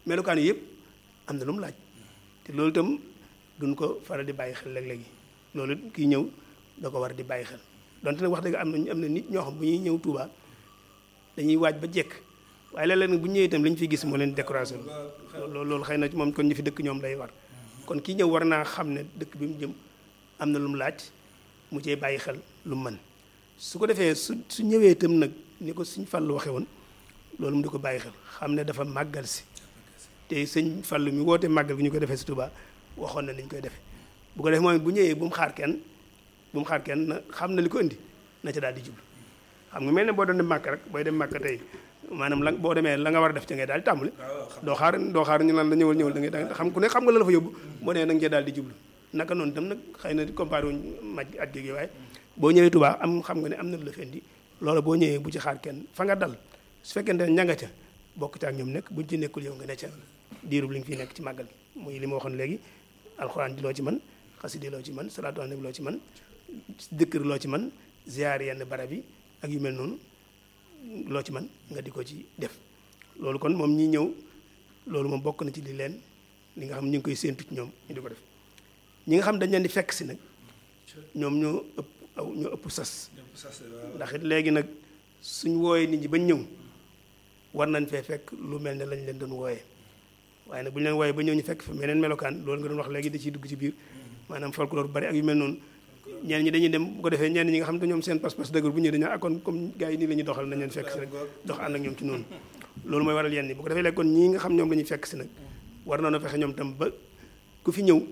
melokaan yi yëpp am na lu mu laaj te loolu itam duñ ko faral di bàyyi xel léeg-léegi loolu kii ñëw da ko war di bàyyi xel donte nag wax dëgg am na am na nit ñoo xam bu ñuy ñëw Touba dañuy waaj ba jekk waaye léeg-léeg nag bu ñëwee itam li ñu fi gis moo leen décoration loolu loolu xëy na moom kon ñu fi dëkk ñoom lay war kon kii ñëw war naa xam ne dëkk bi mu jëm am na lu mu laaj mu cee bàyyi xel lu mu mën su ko defee su su ñëwee itam nag ni ko suñ fàllu waxe woon loolu mu di ko bàyyi xel xam ne dafa màggal si te sëñ fàllu mi woote màggal gi ñu ko defee si Touba waxoon na ni ñu koy defee bu ko defee moom bu ñëwee bu mu xaar kenn bu mu xaar kenn na xam na li ko indi na ca daal di jublu xam nga mel ne boo doon dem màkk rek booy dem màkk tey maanaam la boo demee la nga war a def ci ngay daal di tàmbali doo xaar doo xaar ñu naan la ñëwal ñëwal da ngay da xam ku ne xam nga la la fa yóbbu boo nee da nga cee daal di jublu naka noonu itam nag xëy na comparé wuñ maj at gi waaye boo ñëwee Touba am xam nga ne am na lu la fi indi loolu boo ñëwee bu ci xaar kenn fa nga dal su fekkente ne ña nga ca bokk ca ak ñoom nekk buñ ci nekkul yow nga ne ca diirub li nga fi nekk ci màggal gi muy li ma waxoon léegi alxuraan di loo ci man xasidi loo ci man salaatu ala nabi loo ci man dëkkër loo ci man ziar yenn barab yi ak yu mel noonu loo ci man nga di ko ci def loolu kon moom ñi ñëw loolu moom bokk na ci li leen li nga xam ñu ngi koy séentu ci ñoom ñu di ko def ñi nga xam dañ leen di fekk si nag ñoom ñoo ëpp aw ñoo ëpp sas ndax it léegi nag suñ wooyee nit ñi bañ ñëw war nañ fee fekk lu mel ne lañ leen doon wooyee waaye nag bu ñu leen wooyee ba ñëw ñu fekk fa meneen melokaan loolu nga doon wax léegi da ciy dugg ci biir maanaam folklore bu bari ak yu mel noonu ñenn ñi dañuy dem bu ko defee ñenn ñi nga xam ne ñoom seen pas-pas dëgër bu ñëwee dañu ak kon comme gars yi nii la ñuy doxal nañ leen fekk si rek dox ànd ak ñoom ci noonu loolu mooy waral yenn yi bu ko defee léegi kon ñii nga xam ñoom la ñuy fekk si nag war noonu fexe ñoom tam ba ku fi ñëw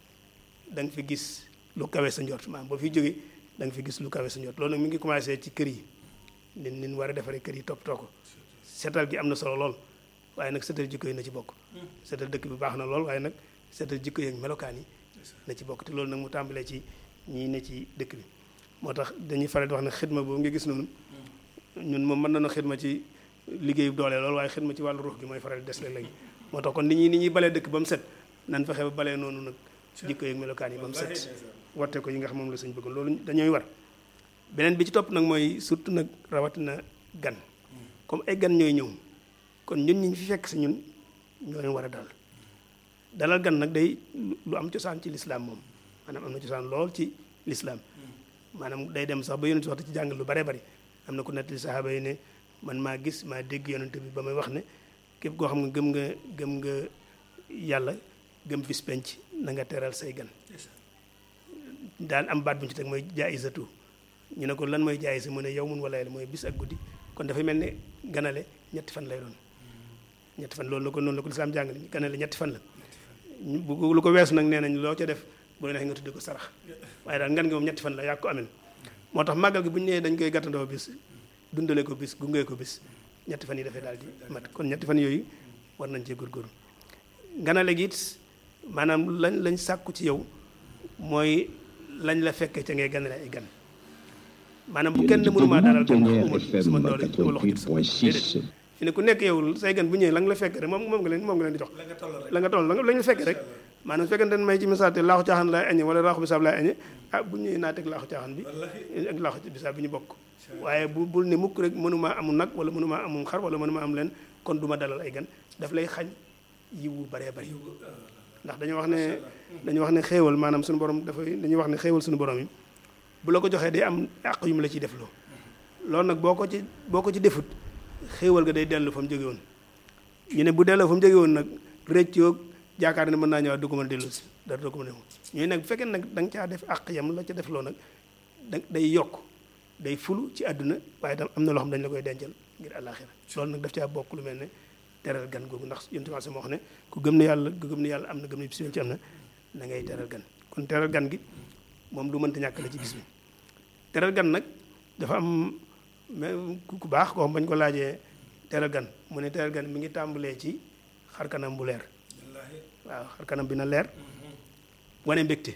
da nga fi gis lu kawe sa njort maanaam boo fi jógee da nga fi gis lu kawe sa njort loolu nag mi ngi commencé ci kër yi nin nin war a defaree kër yi toppatoo ko seetal gi am na solo lool waaye nag seetal jikko yi na ci bokk seetal dëkk bi baax na lool waaye nag seetal jikko yi ak melokaan yi na ci bokk te loolu nag mu tàmbalee ci ñii ne ci dëkk bi moo tax dañuy faral di wax ne xidma boobu nga gis noonu ñun moom mën nañu xidma ci liggéeyu doole loolu waaye xidma ci wàllu ruux gi mooy faral di des léeg-léegi moo tax kon ni ñuy ni ñuy balee dëkk ba mu set nan fexe ba balee noonu nag jikko yi ak melokaan yi ba mu set warte ko yi nga xam moom la suñ bëgg loolu dañooy war beneen bi ci topp nag mooy surtout nag rawatina gan comme ay gan ñooy ñëw kon ñun ñi fi fekk si ñun ñoo leen war a dalal dalal gan nag day lu am cosaan ci lislaam moom maanaam am na cosaan lool ci lislaam maanaam day dem sax ba yonent waxtu ci jàngal lu bare bari am na ku nettali saxaaba yi ne man maa gis maa dégg yonent bi ba may wax ne képp koo xam nga gëm nga gëm nga yàlla gëm bis penc na nga teral say gan daan am baat bu ñu ci teg mooy jaayisatu ñu ne ko lan mooy jaayisa mu ne yow mun wala yàlla mooy bis ak guddi kon dafay mel ne ganale ñetti fan lay doon ñetti fan loolu la ko noonu la ko lislaam jàngale ganale ñetti fan la bu lu ko weesu nag nee nañ loo ca def bu la neexee nga tudde ko sarax waaye daal ngan gi moom ñetti fan la yaa ko amee moo tax màggal gi bu ñu nee dañ koy gàttandoo bis dundale ko bis gungee ko bis ñetti fan yi dafay daal di mat kon ñetti fan yooyu war nañ cee góorgóorlu ganale gi it maanaam lañ lañ sàkku ci yow mooy lañ la fekkee ca ngay ganale ay gan maanaam bu kenn mënumaa dalal gan ndax suma doole suma loxo ci déedéet fi ne ku nekk yow say gan bu ñëwee la nga la fekk rek moom moom nga leen moom nga leen di jox la nga toll la nga la fekk rek maanaam su fekkente ne may ci misaal te laaxu caaxaan laay añe wala laaxu bisaab laay añe ah bu ñëwee naa teg laaxu caaxaan bi ak laaxu bisaab bi ñu bokk waaye bu bul ne mukk rek mënumaa amul nag wala mënumaa amul xar wala mënumaa am leen kon du ma dalal ay gan daf lay xañ yiwu baree bari ndax dañu wax ne dañu wax ne xéewal maanaam suñu borom dafay dañuy wax ne xéewal suñu borom yi bu la ko joxee day am àq yu mu la ciy def loo loolu nag boo ko ci boo ko ci defut xéewal ga day dellu fa mu jóge woon ñu ne bu delloo fa mu jóge woon nag rëccoog jaakaar ne mën naa ñëwaat du ko mën a dellu si dara du ko mën a ñooy nag bu fekkee nag da nga caa def àq yam la ca def loo nag da day yokk day fulu ci àdduna waaye tam am na loo xam dañ la koy dencal ngir àllaaxira loolu nag daf caa bokk lu mel ne teral gan googu ndax yonent bi moo wax ne ku gëm ne yàlla ku gëm ne yàlla am na gëm ne bis ci am na da ngay teral gan kon teral gan gi moom lu mënta ñàkk la ci bis bi teral gan nag dafa am ku baax koo xam bañ ko laajee teral gan mu ne teral gan mi ngi tàmbalee ci xar kanam bu leer waaw xar kanam bi na leer wane mbégte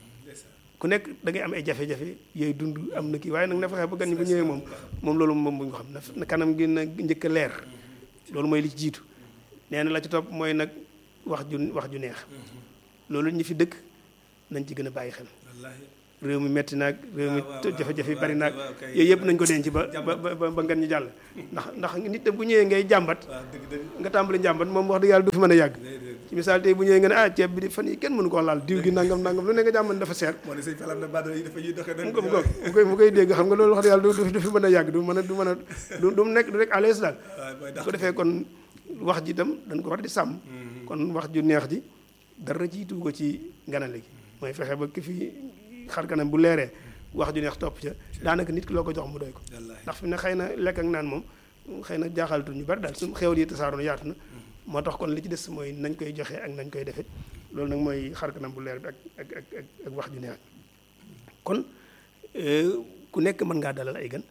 ku nekk da ngay am ay jafe-jafe yooyu dund am na kii waaye nag na fexe ba gan ñi bu ñëwee moom moom loolu moom bu ñu ko xam na kanam gi na njëkk a leer loolu mooy li ci jiitu nee na la ci topp mooy nag wax ju wax ju neex loolu ñi fi dëkk nañ ci gën a bàyyi xel réew mi metti naag réew mi waaw, waaw, jafe-jafe yi waaw, bari naag waaw, kay. yooyu yëpp nañ ko denc ba Jàmbat. ba ba ba ngan ñu jàll ndax ndax nit bu ñëwee ngay jàmbat waaw dëgg dëgg nga tàmbali jàmbat moom wax dëgg yàlla du fi mën a yàgg déedéet ci misaal tey bu ñëwee nga ne ah ceeb bi di fan yi kenn mënu koo laal diw gi nangam nangam lu ne nga jàmbat dafa seer moo ne sëñ Fall am na badara yi dafa ñuy doxee mu ko mu ko mu koy mu koy dégg xam nga loolu wax dëgg yàlla du du fi mën a yàgg du mën a du mën a du du nekk du rek à l'aise daal waaw mooy bu dax ko defee kon wax ji itam dañ ko war di sàmm kon wax ju neex ji dara jiitu ko ci ganale gi mooy fexe ba ki fi xar kanam bu leeree wax ju neex topp ca daanaka nit ki loo ko jox mu doy ko wallaahi ndax fi ne xëy na lekk ak naan moom xëy na jaaxaltu ñu bari daal su xewal yi tasaaroo na yaatu na moo tax kon li ci des mooy nañ koy joxe ak nañ koy defe loolu nag mooy xar kanam bu leer bi ak ak ak ak ak wax ju neex kon euh, ku nekk mën ngaa dalal ay gan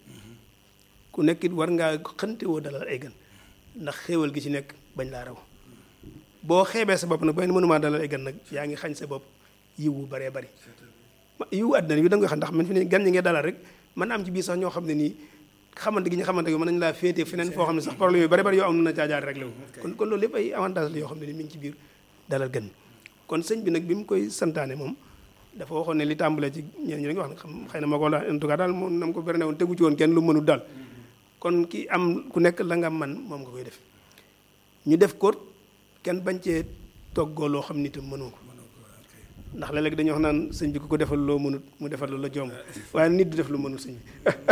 ku nekk it war ngaa xëntewoo dalal ay gan ndax xéewal gi ci nekk bañ laa raw boo xeebee sa bopp nag ba mënumaa dalal ay gan nag yaa ngi xañ sa bopp yiw wu baree bari ma yiwu àddina bi da nga koy xam ndax man fi ne gan ñi ngay dalal rek mën na am ci biir sax ñoo xam ne nii xamante gi ñu xamante gi mën nañu laa féete feneen foo xam ne sax problème yu bari bari yoo am na caajaar rek la kon kon loolu lépp ay avantage la yoo xam ne ni mi ngi ci biir dalal gan kon sëñ bi nag bi mu koy santaane moom dafa waxoon ne li tàmbalee ci ñeen ñi nga wax ne xam xëy na ma ko la en tout cas daal moom nam ko berne woon tegu ci woon kenn lu mënul daal kon ki am ku nekk la nga man moom nga koy def ñu def ko kenn bañ cee toggoo loo xam ni itam mënoo ko ndax léeg-léeg dañuy wax naan sëñ bi ku ko defal loo mënut mu defal la la jomb waaye nit du def lu mënut sëñ bi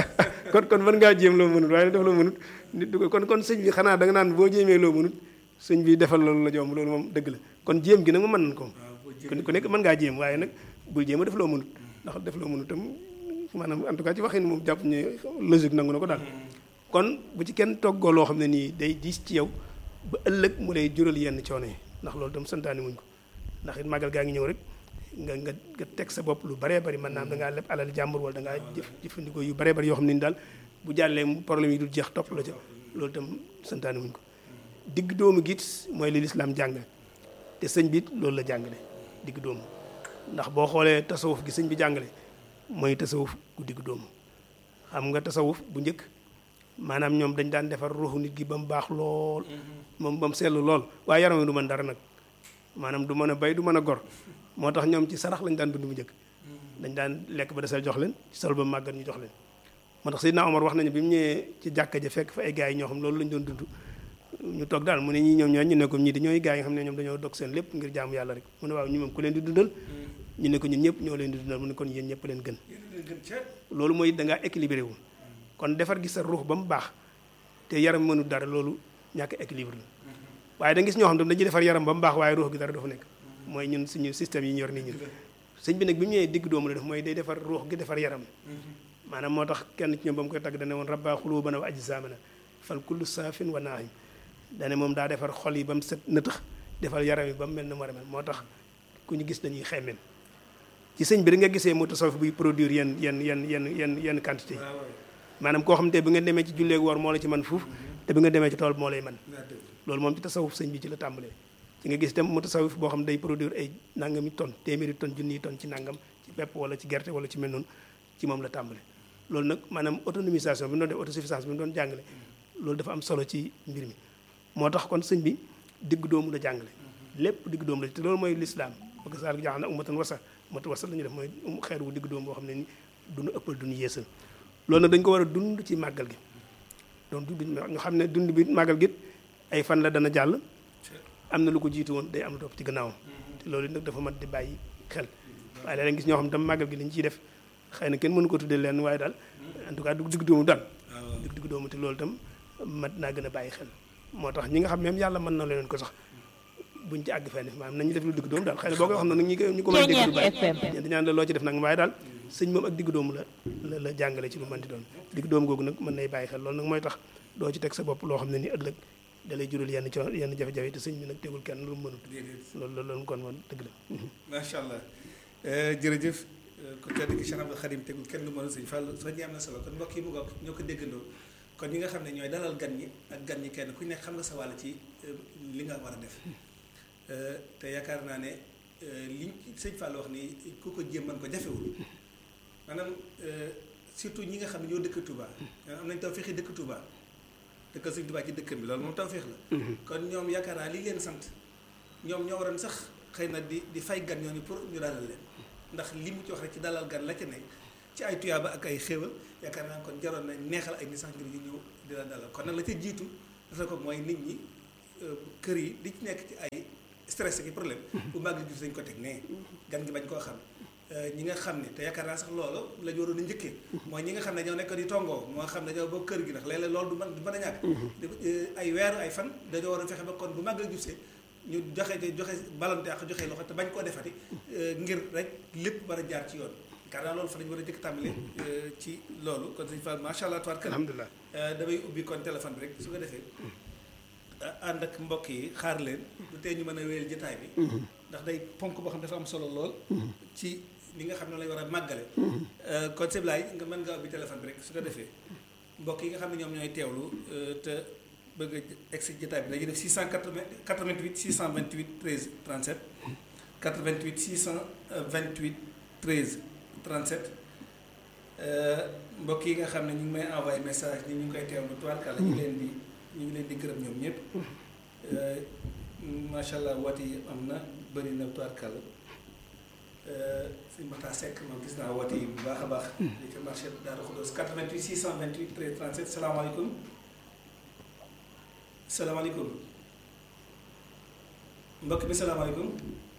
kon kon mën ngaa jéem loo mënut waaye def loo mënut nit du ko kon kon sëñ bi xanaa da nga naan boo jéemee loo mënut sëñ bi defal loolu la jomb loolu moom dëgg la kon jéem gi nag mu mën nañ ko kon ku nekk mën ngaa jéem waaye nag bul jéem a def loo mënut ndax def loo mënut tam maanaam en tout cas ci waxin moom jàpp ñu logique nangu na ko daal kon bu ci kenn toggoo loo xam ne nii day diis ci yow ba ëllëg mu lay jural yenn coono yi ndax loolu tam santaani muñ ko ndax it màggal gaa ngi ñëw rek nga nga nga teg sa bopp lu baree bari mën naa am da ngaa leb alal jàmbur wala da ngaa jëf jëfandikoo yu baree bari yoo xam ne ni daal bu jàllee mu problème yi du jeex topp la ca loolu tam santaani muñ ko digg doomu giit mooy li lislaam jàngale te sëñ bi it loolu la jàngale digg doomu ndax boo xoolee tasawuf gi sëñ bi jàngale mooy tasawuf gu digg doomu xam nga tasawuf bu njëkk maanaam ñoom dañ daan defar ruuxu nit gi ba mu baax lool moom ba mu seetlu lool waaye yaram wi du mën dara nag maanaam du mën a bay du mën a gor moo tax ñoom ci sarax lañ daan dund bu njëkk dañ daan lekk ba desal jox leen ci sol ba màggat ñu jox leen moo tax Seydina Omar wax nañu bi mu ñëwee ci jàkka ja fekk fa ay gars yi ñoo xam loolu lañ doon dund ñu toog daal mu ne ñii ñoom ñoo ñu ne ko ñii di ñooy gars yi nga xam ne ñoom dañoo dog seen lépp ngir jaamu yàlla rek mu ne waaw ñu moom ku leen di dundal ñu ne ko ñun ñëpp ñoo leen di dundal mu ne kon yéen ñëpp leen gën loolu mooy da ngaa équilibré wu kon defar gi sa ruux ba mu baax te yaram mënul dara loolu ñàkk équilibre la waaye da nga gis ñoo xam ne dañuy defar yaram ba mu baax waaye ruux gi dara dafa nekk mooy ñun suñu système yi ñu yor nii ñun sëñ bi nag bi mu ñëwee digg doomu la def mooy day defar ruux gi defar yaram maanaam moo tax kenn ci ñoom ba mu koy tagg dane woon rabbaa xuluubana wa ajsaamana fal kullu saafin wa naahim dane moom daa defar xol yi ba mu set nëtëx defar yaram yi ba mu mel na mu war a mel moo tax ku ñu gis dañuy xemmeen ci sëñ bi da nga gisee mu tasawuf buy produire yenn yenn yenn yenn yenn yenn quantité yi maanaam koo xam te bi nga demee ci julleegu war moo la ci man fuuf te bi nga demee ci tool moo lay man loolu moom ci tasawuf sëñ bi ci la tàmbalee ci nga gis tam mu tasawuf boo xam day produire ay nangami tonne téeméeri tonne junniy tonne ci nangam ci pepp wala ci gerte wala ci mel noonu ci moom la tàmbale loolu nag maanaam autonomisation bi mu doon def autosuffisance bi mu doon jàngale loolu dafa am solo ci mbir mi moo tax kon sëñ bi digg doomu la jàngale lépp digg doomu la te loolu mooy lislaam bëgg saal gi jaaxal na ummatan wasa ummatan wasa la ñu def mooy xeer wu digg doomu boo xam ne ni duñu ëppal duñu yeesal loolu nag dañu ko war a dund ci màggal gi donc du ñu xam ne dund bi màggal gi ay fan la dana jàll am na lu ko jiitu woon day am lu topp ci gannaawam te loolu nag dafa mat di bàyyi xel waaye léeg-léeg gis ñoo xam ne tam màggal gi lañ ciy def xëy na kenn mënu ko tuddee leen waaye daal en tout cas du digg doomu daal digg digg doomu te loolu tam mat naa gën a bàyyi xel moo tax ñi nga xam même yàlla mën na leen ko sax buñ ci àgg fenn maanaam nañu def lu digg doomu daal xëy na boo koy wax na nag ñi koy ñu ko mën a dégg du bàyyi dañaan la loo ci def nag waaye daal sëñ moom ak digg doomu la la la jàngale ci lu mën di doon digg doomu googu nag mën nay bàyyi xel loolu nag mooy tax doo ci teg sa bopp loo xam ne ni ëllëg da lay jural yenn coono yenn jafe-jafe te sëñ bi nag tegul kenn lu mu mënut loolu loolu loolu kon moom dëgg la macha allah jërëjëf ku tedd ki Cheikh Abdou Khadim tegul kenn lu mënut sëñ Fall soo ñi am na solo kon mbokk yi mu ngoog ñoo ko déggandoo kon ñi nga xam ne ñooy dalal gan ñi ak gan ñi kenn ku nekk xam nga sa wàll ci li nga war a def te yaakaar naa ne liñ sëñ Fall wax ni ku ko jéem man ko jafewul maanaam surtout ñi nga xam ne ñoo dëkk Touba am nañ taw feexi dëkk Touba dëkkal sëñ Touba ci dëkkam bi loolu moom taw feex la kon ñoom yaakaar naa li leen sant ñoom ñoo waroon sax xëy na di di fay gan ñooñu pour ñu dalal leen ndax li mu ci wax rek ci dalal gan la ca nekk ci ay tuyaaba ak ay xéewal yaakaar naa kon jaroon na neexal ay nit sax ngir ñu ñëw di la dalal kon nag la ca jiitu dafa ko mooy nit ñi kër yi li ci nekk ci ay stress ki problème bu màgg gis dañ ko teg nee gan gi bañ koo xam ñi nga xam ne te yaakaar naa sax loolu la ñu waroon a njëkkee mooy ñi nga xam ne ñoo nekk di tongoo moo xam ne ñoo bokk kër gi ndax léeg-léeg loolu du mën du mën a ñàkk ay weer ay fan dañoo war a fexe ba kon bu màgg gisee ñu joxe joxe balante ak joxe loxo te bañ koo defati ngir rek lépp war a jaar ci yoon yaakaar naa loolu fa lañu war a jëkk tàmbali ci loolu kon sëñ Fall macha allah tubaarkalla alhamdulilah damay ubbi kon téléphone bi rek su ko defee ànd ak mbokk yi xaar leen du tee ñu mën a wéyal jotaay bi ndax day ponk boo xam dafa am solo lool ci li nga xam ne lañ war a màggale kon seblaay nga mën nga ubbi téléphone bi rek su ko defee mbokk yi nga xam ne ñoom ñooy teewlu te bëgg a egg si jotaay bi dañuy def 688 628 13 37 88 628 13 37 mbokk yi nga xam ne ñu ngi may envoyé message ni ñu ngi koy teewlu tubaarkàlla ñu leen di ñu ngi leen di gërëm ñoom ñëpp macha allah woote yi am na bëri na tubaarkàlla sëñ Mata Seck moom gis naa woote yi bu baax a baax. li ci marché Darou Khoudoss 88 628 13 37 salaamaaleykum salaamaaleykum mbokk bi salaamaaleykum.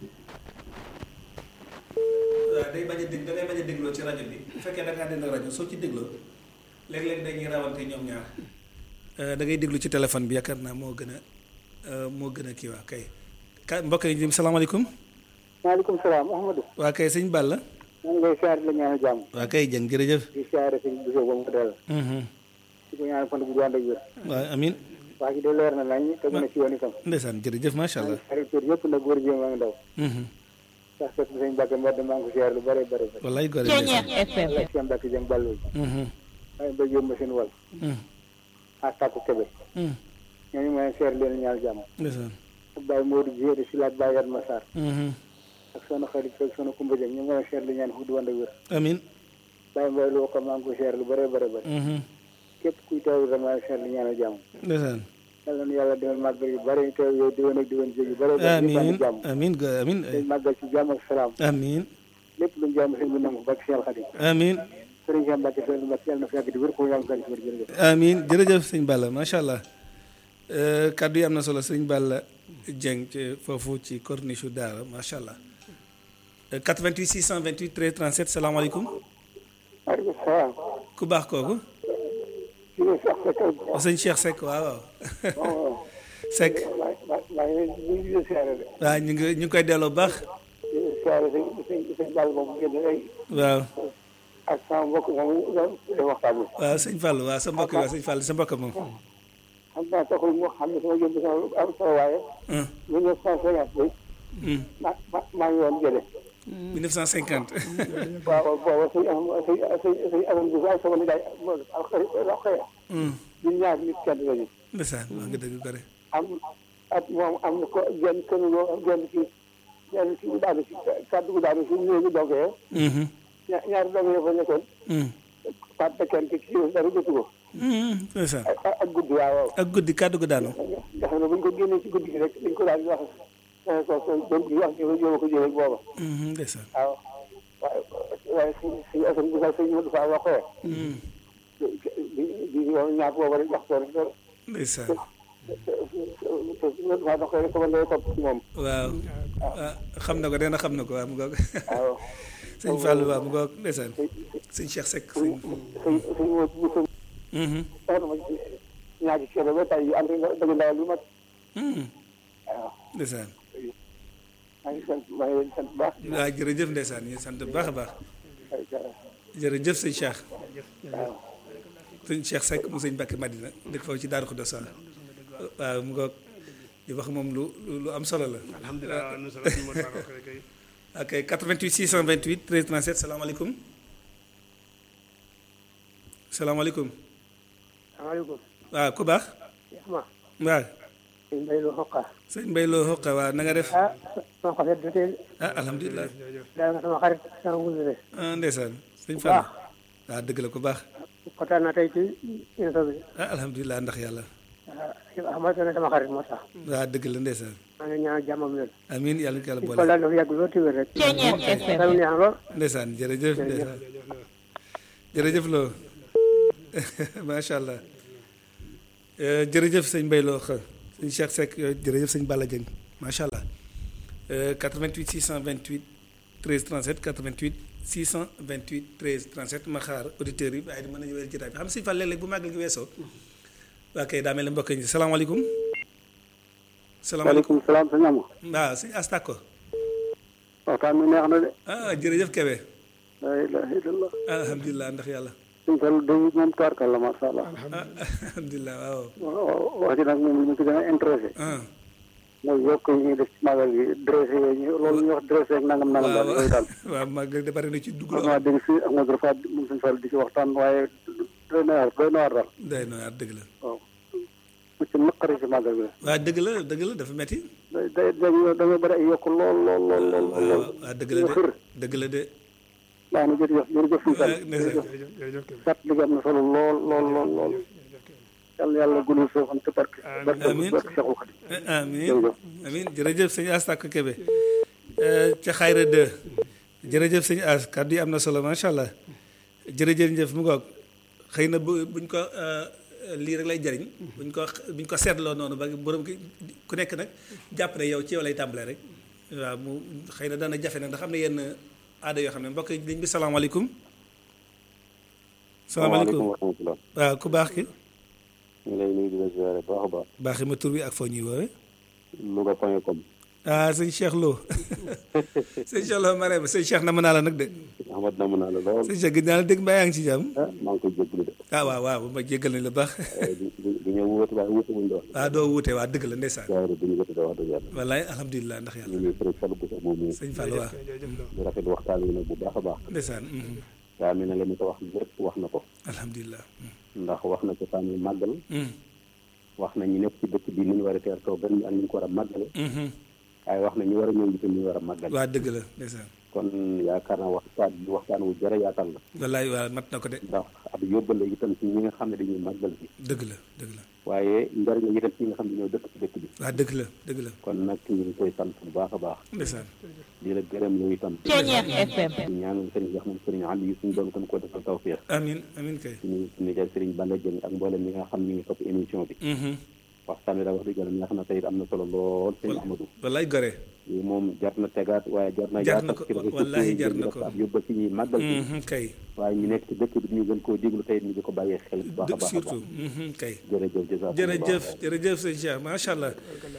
waaw day bañ a dégg da ngay bañ a dégloo ci rajo bi bu fekkee da ngaa dégg rajo soo ci dégloo léeg-léeg dañuy rawante ñoom ñaar. da ngay déglu ci téléphone bi yaakaar naa moo gën a moo gën a kii waa kay. ka mbokk yi jëm salaamaaleykum. maaleykum salaam Ahmadou. waa kay sëñ Balla. maa ngi lay siyaare la ñaanal jàmm. waa kay jëng jërëjëf. di siyaare sëñ Bousso ba mu ko dalal. di ko ñaanal fan bu ànd ak wér. waaw amiin. waa ji de leer na nañ te mën a ci woon itam. ndeysaan jërëjëf macha allah. xarit tur yëpp nag góor jéem a ngi ndaw. sax sët bi sëñ Mbacke Mbedd maa ngi ko siyaare lu bare bare bare. wallaay góor FM. ak seen Mbacke jëm Ballo. waaye mbay yóbbu ma seen wal. ak tàkku kebe. ñooñu ma leen siyaare leen ñaanal jàmm. ndeysaan. ak Baye Modou Diédé si laaj Baye Yatma Sarr. ak soxna xarit ak soxna Kumba Jëm ñu ngi leen siyaare li ñaan fu du ànd ak wér. amiin. Baye Mbaye loo ko maa ngi ko siyaare lu bare bare bare. képp kuy teewlu rek maa ngi siyaare li ñaanal jàmm. ndeysaan. yàlla na yàlla defal màggal yu bëri teew yow diwoon ak diwoon jéeg yu bëri amiin jàmm amiin go amiin dañ màggal ci jàmm ak salaam amiin lépp luñ jàmm sëñ bi nangu barke Cheikh Khadim amiin sëriñ Cheikh Mbacke sëriñ Mbacke yàlla na fi yàgg di wér ko yàlla na fi jërëjëf amiin jërëjëf sëñ Balla macha allah kaddu yi am na solo sëñ Balla Dieng ci foofu ci corniche daara macha allah 88 628 13 37 salaamaaleykum maaleykum salaam ku baax kooku ci ne Cheikh Seck sëñ Cheikh Seck waaw waaw waaw Seck maa ngi leen ñu ngi leen siyaare de waaw ñu ngi ñu ngi koy delloo bu baax di leen siyaare sëñ sëñ sëñ Balla moom génn léegi waaw ak sama mbokk moom def waxtaan bi waaw sëñ Fall waaw sa mbokk waaw sëñ Fall sa mbokk moom xam naa taxul mu xam ne sama jëm sama am solo waaye mille neuf cent cinquante bi ma ma maa ngi woon jële 1950 waaw booba sëñ am sëñ sëñ sëñ amoon bi ak sama nijaay alxëy ñun ñaar nit kenn lañu ndeysaan wax nga dëgg gore am at moom am na ko genn kër yoo genn ci genn ci bu daanu si kàddu gu daanu si néegu dogee ña- ñaari dog yoo fa nekkoon pat ba kenn ki kii dara jotu ko ndeysaan ak ak guddi waaw waaw ak guddi kàddu gu daanu nga xam ne bu ñu ko génnee ci guddi gi rek dañ ko daal di wax ko ko doon di wax ñoo ñoo ko jëlee booba ndeysaan waaw waaye waaye si si asan bu sax sëñ Modou Fall waxee di di yow ñaar booba rek wax ko rek ndeysaan te si Modou Fall waxee rek sama ndey topp ci moom waaw ah xam na ko dana xam na ko waaw mu ngoog waaw sëñ Fall waaw mu ngoog ndeysaan sëñ Cheikh Seck sëñ sëñ sëñ Modou bu sëñ soxna ma ñaari ceeb ba tey yu ànd nga dëgg ndawal lu mat waaw ndeysaan maa ngi sant maa ngi leen di sant bu baax waaw jërëjëf ndeysaan ñu sant bu baax a baax jërëjëf sëñ Cheikh waaw sëñ Cheikh Seck mu sëñ Mbacke Madina dëkk foofu ci Daaru Xudoos waaw mu ngoog di wax moom lu lu lu am solo la alhamdulilah waaw nu solo ñu mën naa ko kay ok 88 628 13 37 salaamaaleykum salaamaaleykum salaamaaleykum waaw ku baax ma waaw sëñ Mbay lu xoqa sëñ Mbaye loo xoqa waaw na nga def ah sama xarit da tey ah alhamdulilah daa nga sama xarit sama wulde ah ndeysaan sëñ Fall waaw dëgg la ku baax kontaan naa tey ci émission bi ah alhamdulilah ndax yàlla ah xamante ne sama xarit moo tax waaw dëgg la ndeysaan maa ngi ñaan jàmmam leen amiin yàlla na ko yàlla ko boole daal dafa yàgg lool téwér rek Ceeñeer FM. xel neex lool ndeysaan jërëjëf ndeysaan jërëjëf loo macha allah Euh, jërëjëf sëñ Mbaye Lo xa sëñ Cheikh Seck yooyu jërëjëf sëñ Balla Dieng macha allah Euh, 88 628 13 37 88 628 13 37 ma xaar auditeurs yi waaye di mën nañu wér jotaay bi xam sëñ Fall léeg-léeg bu màggal gi weesoo waa kay daa mel ne mbokk yi salaamaaleykum salaamaaleykum waaleykum salaam sëñ Ama waaw sëñ Astako waxtaan mi neex na de ah jërëjëf Kébé la ilaha illallah alhamdulilah ndax yàlla suñ fel day moom tubaarkal la masha Allah ah alhamdulilah waaw waaw wax ji nag moom li ñu ko gën a intéressé ah mooy yokk yi ñuy def ci magal gi dressé yooyu ñu loolu ñuy wax dressé ak nangam nangam daal yooyu daal waaw màggal de bari na ci dugg xam naa dégg si Ahmadou Rafat moom suñ fel di ci waxtaan waaye doy na waar doy na waar daal day no yaat dëgg la waaw mu ci naqari si magal gi la waaw dëgg la dëgg la dafa metti day day day da nga bëri ay yokk lool lool lool lool lool lool waaw dëgg la de xër dëgg la de baax na jërëjëf jërëjëf suñ fel Ah, ndeysaan. jërëjëf jërëjëf Kébé sat liggéey am na solo lool lool lool lool yàlla yàlla guddal soo xam te barke barke Amiin. barke Cheikhul Khadim amin Jërëjëf. amin jërëjëf sëñ As Tàkk Kébé ca xayra 2 jërëjëf sëñ As kàddu yi am na solo macha allah jërëjëf njëf mu ngoog xëy na bu buñ ko euh, lii rek lay jëriñ buñ ko buñ ko seetloo noonu ba borom ki ku nekk nag jàpp ne yow ci yow lay tàmbalee rek waaw mu xëy na dana jafe nag ndax am na yenn aada yoo xam ne mbokk yi liñ bi salaamaaleykum salaamaaleykum wa rahmatulah waaw ku baax ki ñu ngi lay nuyu di la ziare baax a baax baaxi ma tur bi ak foo ñuy woowee Louga point com ah sëñ Cheikh Lo sëñ Cheikh Lo Marème sëñ Cheikh na mën naa la nag de Ahmad namm naa la lool sëñ Cheikh gis naa la dégg mbaa yaa ngi ci jàmm ah maa ngi koy jégalu de ah waaw waaw ma jéggal nañ la baax waaye du du du ñëw wuute waaye wuute wuñ doon waaw doo wuute waa dëgg la ndeysaan ziare du ñu wuute de wax dëgg yàlla wallaay alhamdulilah ndax ñu yàlla ngi sëriñ Fallou Boussa moom mi sëñ Fall waaw jërëjëf Lo di rafet waxtaan wi nag bu baax a baax ndeysaan mhm. daa mel ne la mu ko wax lépp wax na ko alhamdulilah ndax wax na ko sànni màggal mhm. wax na ñu nekk ci dëkk bi ni ñu war a teertoo gan ñi ak ni ñu ko war a màggale Mhm. waaye wax na ñu war a ñëw itam ni ñu war a màggale waa dëgg la ndeysaan kon yaakaar naa waxtaan bi waxtaan wu jërë yaatal la wallaay waa mat na ko de ndax ab yóbbale itam ci ñi nga xam ne dañuy màggal bi dëgg la dëgg la waaye njariñ la itam ci ñi nga xam ne ñoo dëkk ci dëkk bi waa dëgg la dëgg la kon nag ñu ngi koy sant bu baax a baax ndeysaan di la gërëm yow itam Ceeñeer FM. di ñaanal sëriñ Cheikh moom sëriñ Ali yi suñu doon kon koo defal tawfiix amin amin kay suñu suñu jël sëriñ Balla Dieng ak mboolem ñi nga xam ñu ngi topp émission bi Mhm. waxtaan wi daal wax dëgg yàlla neex na tey it am na solo lool sëñ Amadou wallaay gore lii moom jar na tegaat waaye jar na Jar na yaatal ko, ci réseaux wallaahi sociaux yi jar ngir na def ko. ab yóbbal ci ñuy màggal bi Mhm, kay waaye ñu nekk ci dëkk bi ñu gën koo déglu tey ñu di ko bàyyee xel bu baax a dëgg baax a baax surtout Mhm, kay jërëjëf jërëjëf jërëjëf jërëjëf sëñ Cheikh macha allah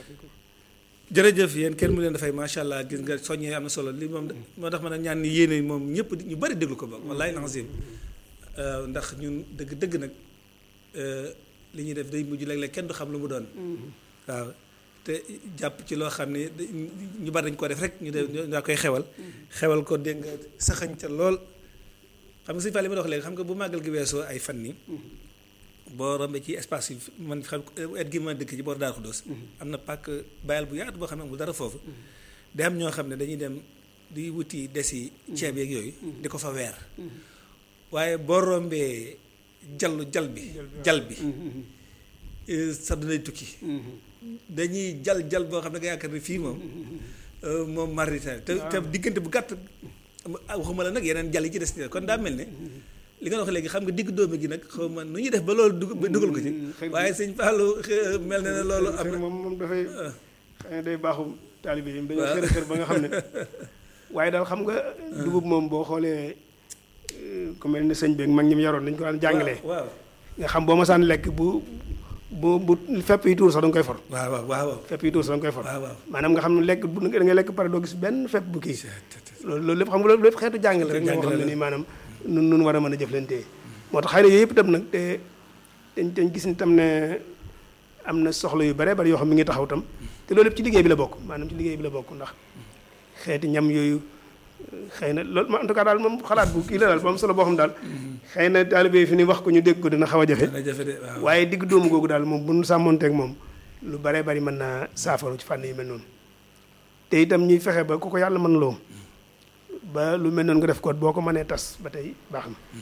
jërëjëf yéen kenn mu leen dafay macha allah gis nga soññee am na solo li moom moo tax ma ne ñaan ni yéene moom ñëpp di- ñu bari déglu ko ba wallaay lancim ndax ñun dëgg dëgg nag euh, li ñuy def day mujj léeg-léeg kenn du xam lu mu doon waaw te jàpp ci loo xam ne da- ñu bari dañ ko def rek ñu def ñu daa koy xewal xewal ko dégg nga saxañ ca lool xam nga sëñ Fall li ma wax léegi xam nga bu màggal gi weesoo ay fan ni boo rombee ci espace yi man xam et gi ma dëkk ci boor Daaru Xuddoos am na pàkk bayal bu yaatu boo xam ne amul dara foofu day am ñoo xam ne dañuy dem di wuti desi ceeb yeeg yooyu di ko fa weer waaye boo rombee jallu jal bi jal bi eh, sa danay tukki dañuy jal jal boo xam ne nga yaakaar ne fii moom euh, moom marita te te diggante bu gàtt ah, waxuma la nag yeneen jal yi ci des ni kon daa mel ne li nga wax léegi xam nga digg dóomi gi nag xaw ma nu ñuy def ba loolu dug ba dugal ko ci waaye sëñ Fallou xe- mel na ne loolu am xëy na na moom moom dafay xëy na day baaxu taalibe yi dañoo waaw. xër a xër ba nga xam ne waaye daal xam nga dugub moom boo xoolee euh, ku mel ni sëñ beeg mag ñi mu yaroon dañ ko daan jàngalee waaw nga xam boo ma saan lekk bu bu bu fepp yi tuur sax da nga koy for waaw waaw waaw waaw fepp yi tuur sax da nga koy for waaw waaw maanaam nga xam ne lekk bu da ngay lekk pare doo gis benn fepp bu kii loolu loolu lépp xam nga loolu lépp xeetu jàngale rek nga xam ne nii maanaam nun nun war a mën a jëflantee moo tax xëy na yooyu yëpp itam nag te dañ dañ gis ni tam ne am na soxla yu bare bari yoo xam mi ngi taxaw tam te loolu lépp ci liggéey bi la bokk maanaam ci liggéey bi la bokk ndax xeeti ñam yooyu xëy na loolu ma en tout cas daal moom xalaat bu kii la daal bu am solo boo xam daal xëy na taalibe yi fi ni wax ko ñu dégg ko dina xaw a jafe dana jafe de waaw waaye digg dóomu googu daal moom bu nu sàmmonteeg moom lu bare bari mën naa saafaru ci fànn yu mel noonu te itam ñuy fexe ba ku ko yàlla mën loo ba lu mel noonu nga def ko boo ko mënee tas ba tey baax na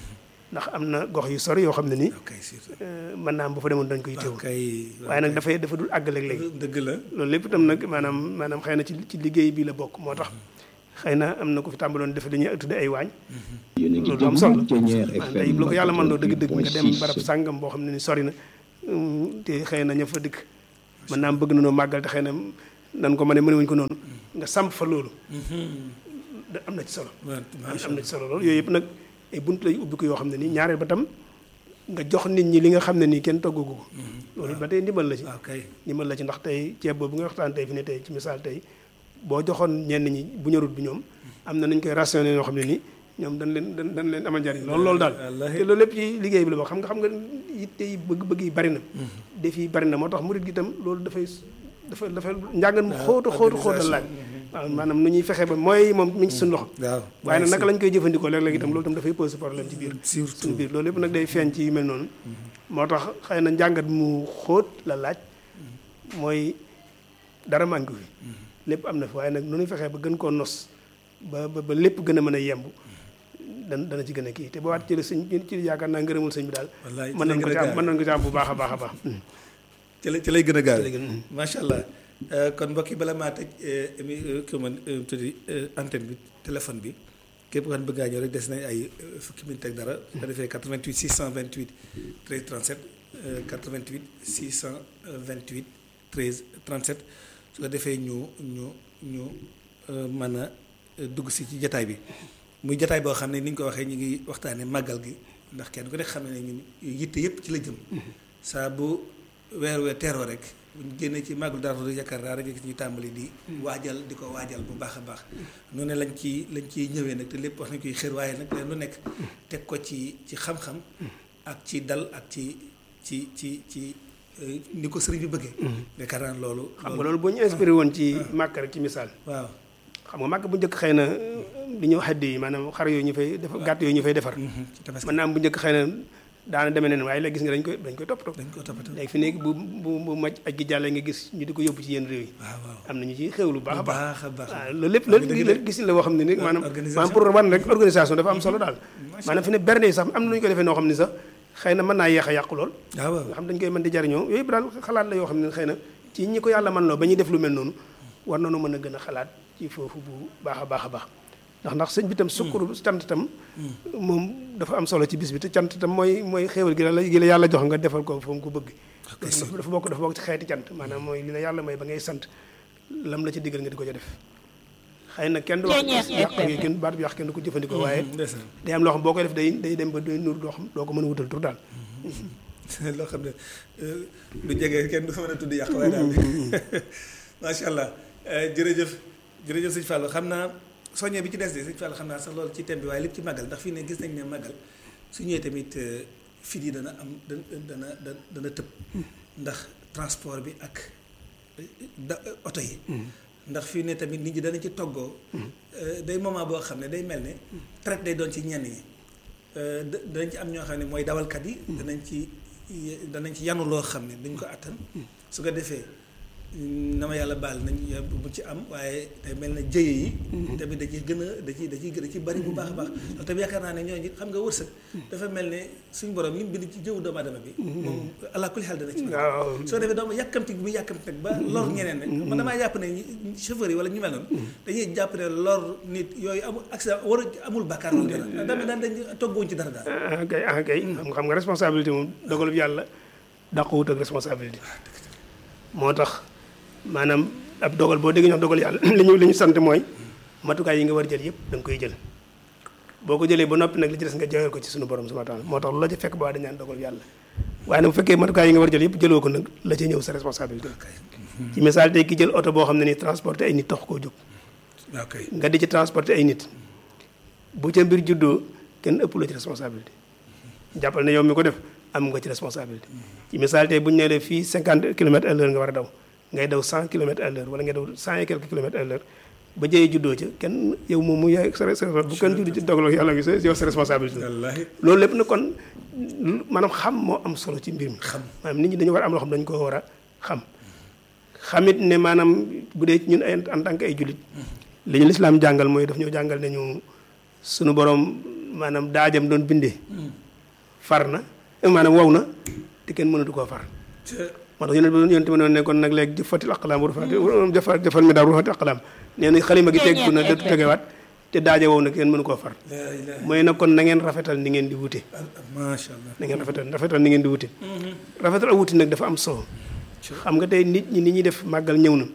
ndax am na gox yu sori yoo xam ne nii ok surtout euh, mën naa am bu fa demoon dañ koy teew ok waaye nag dafay dafa dul àgg léeg-léeg dëgg la loolu lépp itam nag maanaam maanaam xëy na ci ci liggéey bi la bokk moo tax xëy na am na ko fi tàmbaloon def dañuy tudde ay waañ yéen a ngi loolu am solo déglu Thiéniere maanaam FM tey bu la ko yàlla mën loo dëgg-dëgg nga dem 88.6. barab sàngam boo xam ne ni sori na hum, te xëy na ña fa dëkk mën naa am bëgg na noo màggal te xëy na nan ko mëne mënewuñ ko noonu nga samp fa loolu da am na ci solo waaw macha am na ci solo loolu yooyu yëpp nag ay bunt lay ubbi ko yoo xam ne nii ñaareel ba tam nga jox nit ñi li nga xam ne nii kenn toggagu ko loolu ba tey ndimbal la ci allah ok ndimbal la ci ndax tey ceeb boobu nga waxtaan tey fi ne tey ci misaal tey boo joxoon ñenn ñi bu ñorut bi ñoom am na nañ koy rationné yoo xam ne nii ñoom dañ leen dañ dañ leen amal njariñ loolu loolu daal wallaahi. te loolu lépp ci liggéey bi la boo xam nga xam nga yitte yi bëgg-bëgg yi bari na def yi bari na moo tax murit gi itam loolu dafay dafa dafa njàngan mu xóotu xóotu xóotal laaj waaw maanaam nu ñuy fexe ba mooy moom mi ngi ci suñu loxo waaw waaye nag naka lañ koy jëfandikoo léeg-léeg itam loolu itam dafay pose problème ci biir suñu surtout biir loolu lépp nag day feeñ ci yu mel noonu moo tax xëy na njàngat mu xóot la laaj mooy dara manqué fi lépp am na fi waaye nag nu ñuy fexee ba gën koo nos ba ba ba lépp gën a mën a yemb dan dana ci gën a kii te ba waat ci la sëñ ci yaakaar naa ngërëmul sëñ bi daal wallaay mën nañ ko ci am mën nañ ko ci am bu baax a baax a baax ci lay ci lay gën a gaaw ci lay gën a- macha allah Euh, kon mbokk yi bala maa tëj euh, émi euh, kii man euh, tuddi euh, antenne bi téléphone bi képp ku xam bëgg ngaa ñëw rek des nañ ay euh, fukki minute ak dara su ko defee 88 628 13 37 euh, 88 628 13 37 su ko defee ñu ñu ñu euh, mën a euh, dugg si ci jataay bi muy jataay boo xam ne ni ñu ko waxee ñu ngi waxtaanee màggal gi ndax kenn ku nekk xam ne ñun yitte yëpp ci la jëm saa bu weer weer teeroo rek bu ñu génnee ci màggal dara du yaakaar naa rek ñu tàmbali di waajal di ko waajal bu baax a baax noonu lañ ci lañ ciy ñëwee nag te lépp wax nañ koy xër waaye nag leen lu nekk teg ko ci ci xam-xam ak ci dal ak ci ci ci ci euh, ni ko sëriñ bi bëggee yaakaar naa loolu xam nga loolu boo ñu inspiré woon ci màkk rek ci misaal waaw xam nga màkk bu njëkk xëy na li ñuy wax xaddi yi maanaam xar yooyu ñu fay defar gàtt yooyu ñu fay defar ci tabaski mën naa am bu njëkk xëy na daana demee neen waaye léegi gis nga dañ koy dañ koy toppatoo dañ ko toppatoo léegi fi nekk bu bu bu maj aj gi jàllee nga gis ñu di ko yóbbu ci yenn réew yi waaw waaw am na ñu ci xewlu baax a bu baax baax a baax waaw loolu lépp Wax loolu nga lii dëgg la gis la boo xam ne ni maanaam organisation. maanaam pour wan rek organisation dafa am solo daal maanaam fi ne berne yi sax am na nu ñu ko defee noo xam ne sax xëy na mën naa yeex a yàqu lool waaw waaw nga xam dañ koy mën di jariñoo yooyu yëpp daal xalaat la yoo xam ne xëy na ci ñi ko yàlla man loo ba ñuy def lu mel noonu war nañu mën a gën a xalaat ci foofu bu baax a baax a baax ndax ndax sëñ bi tam sukkuru cant tam moom dafa am solo ci bis bi te cant tam mooy mooy xéewal gi la gi la yàlla jox nga defal ko fa mu ko bëgg loolu dafa bokk dafa bokk ci xeeti cant maanaam mooy li la yàlla may ba ngay sant lam la ci diggal nga di ko ca def xëy na kenn du wax yàq gi kenn baat bi yàq kenn du ko jëfandikoo waaye ndeysaan day am loo xam boo koy def day day dem ba doy nur doo xam doo ko mën a wutal tur daal loo xam ne euh, du jege kenn du fa mën a tudd yàq waaye daal macha allah Euh, jërëjëf jërëjëf sëñ Fallou xam naa soññee bi ci des de sëñ Fallou xam naa sax loolu ci thème bi waaye lépp ci màggal ndax fii ne gis nañ ne màggal su ñëwee tamit euh, fit yi dana am dana dana dana dana tëb ndax transport bi ak euh, da oto yi ndax fii ne tamit nit ñi danañ ci toggoo euh, day moment boo xam ne day mel ne traite day doon ci ñenn ñi Euh, da- danañ ci am ñoo xam ne mooy dawalkat yi danañ ci danañ ci yanu loo xam ne duñ ko attan su ko defee na ma yàlla baal nañ bu ci am waaye day mel na jëye yi tamit da ciy gën a da ciy da ciy gën a ci bari bu baax a baax loolu tamit yaakaar naa ne ñooñu xam nga wërsëg dafa mel ne suñ borom li mu bind ci jëwu doomu aadama bi moom allah kulli xel dana ci waaw soo defee doomu yàkkamti bi muy yàkkamti nag ba lor ñeneen nag man damaa jàpp ne ñi- chauffeur yi wala ñu mel noonu dañuy jàpp ne lor nit yooyu amul accident war amul bàkkaar wala dara dama daan dañ togguwuñ ci dara daal ah kay ah kay xam nga xam nga responsabilité moom dogalub yàlla dàquwut ak responsabilité moo tax maanaam ab dogal boo déggee ñu wax dogal yàlla li ñu li ñu sant mooy matukaay yi nga war jël yëpp da nga koy jël boo ko jëlee ba noppi nag li ci des nga joyal ko ci suñu borom subhanahu wa taala moo tax lu la ci fekk ba dañ naan dogal yàlla waaye nag bu fekkee matukaay yi nga war jël yëpp jëloo ko nag la ca ñëw sa responsabilité ci misaal tey ki jël oto boo xam ne nii transporté ay nit tax koo jóg waaw kay nga di ci transporter ay nit bu ca mbir juddoo kenn ëpp la ci responsabilité jàppal ne yow mi ko def am nga ci responsabilité ci misaal tey bu ñu nee la fii cinquante kilomètres à l'heure nga war a daw ngay daw cent kilomètres à l'heure wala ngay daw cent et quelques kilomètres à l'heure ba jëyee juddoo ca kenn yow moom mu yaay sa sa bu kenn judd ci dogal yàlla gi sa yow sa responsabilité wallaahi loolu lépp nag kon maanaam xam moo am solo ci mbir mi xam maanaam nit ñi dañu war a am loo xam dañu ko war a xam xamit ne maanaam bu dee ñun ay en tant que ay jullit li ñu lislaam jàngal mooy daf ñoo jàngal ne ñu sunu borom maanaam daajam doon bindee far na maanaam wow na te kenn mënatu koo far moo tax yonent bi yonent bi noonu ne kon nag léegi jëfatil aqlaam rufaati jëfa jëfal mi daal rufaati aqlaam nee na xalima gi teggu na dootu tegewaat te daaje wow na kenn mënu koo far mooy nag kon na ngeen rafetal ni ngeen di wute macha allah na ngeen rafetal rafetal ni ngeen di wute rafetal ak wuti nag dafa am solo xam nga tey nit ñi ni ñuy def màggal ñëw na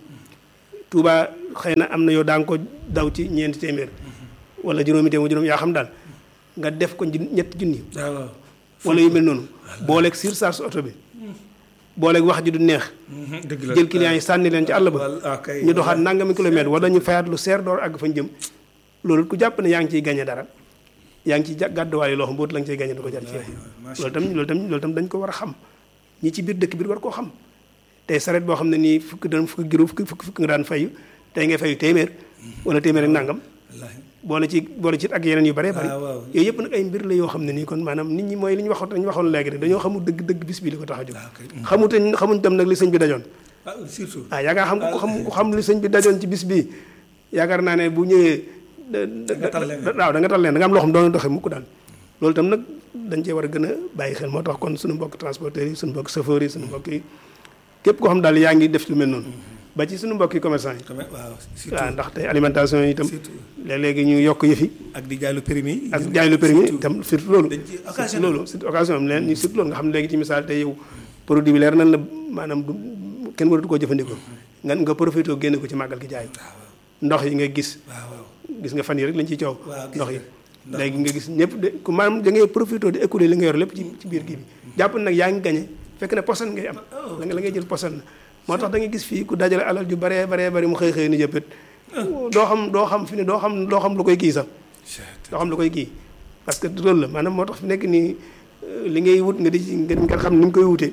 Touba xëy na am na yow daa nga ko daw ci ñeenti téeméer wala juróomi téeméer juróom yaa xam daal nga def ko ñetti junni waaw wala yu mel noonu booleeg surcharge oto bi booleeg wax ji du neex dëgg la jël clients yi sànni leen ci àll ba wal ah kay ñu doxaat nangami kilomètre wala ñu fayaat lu seer door àgg fañ jëm loolu ku jàpp ne yaa ngi ciy gañe dara yaa ngi ciy ja- gàdduwaale loo xam bootu la nga ciy gañe du ko jar ci yow loolu tam loolu tam loolu tam dañ ko war a xam ñi ci biir dëkk biir war koo xam tey saret boo xam ne nii fukk daan fukk giro fukk fukk fukk nga daan fayu tey ngay fayu téeméer wala téeméer ak nangam wallaahi boole ci boole ci ak yeneen yu bare bari waaw waaw. yooyu yëpp nag ay mbir la yoo xam ne nii kon maanaam nit ñi mooy li ñu waxoon dañu waxoon léegi rek dañoo xamul dëgg dëgg bis bi li ko tax a jóg waaw kay xamuteñ xamuñ tam nag li sëñ bi dajoon ah surtout ah yaakaar xam ku xam ku xam li sëñ bi dajoon ci bis bii yaakaar naa ne bu ñëwee da- da- nga tal leen. da- waaw da nga tal leen da nga am loo xam doon doxee mukk daal loolu tam nag dañ cee war a gën a bàyyi xel moo tax kon suñu mbokk transporteurs yi suñu mbokk chauffeurs yi suñu mbokk yi képp koo xam daal yaa ngi def lu mel noonu ba ci suñu mbokk yi commerçant yi quand même waaw waaw surtout ndax tey alimentation yi itam surtout léeg-léegi ñu yokk yëfi ak di jaay lu permis ak jaay lu permis surtout. itam surtout loolu dañ ci surtout occasion loolu surtout occasion am leen ñu surtout loolu nga xam ne léegi ci misaal tey yow produit bi leer nañ la maanaam du kenn waratu koo jëfandikoo nga nga profité génne ko ci màggal gi jaay ndox yi nga gis waaw waaw gis nga fan yi rek lañ ciy coow waaw gis ndox yi nga. léegi nga gis ñëpp de ku maanaam da ngay profité di écouler li nga yor lépp ci ci biir kii bi jàpp nag yaa ngi gañe fekk ne poson ngay am la nga la ngay jël poson la moo tax da ngay gis fii ku dajale alal ju baree baree bari mu xëy xëy ni jëppét doo xam doo xam fi ne doo xam doo xam lu koy kii sax doo xam lu koy kii parce que loolu la maanaam moo tax fi nekk nii euh, li ngay wut nga di ci nga nga xam ni mu koy wutee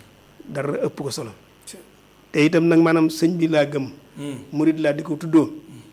dara ëpp ko solo te itam nag maanaam sëñ bi laa gëm murid laa di ko tuddoo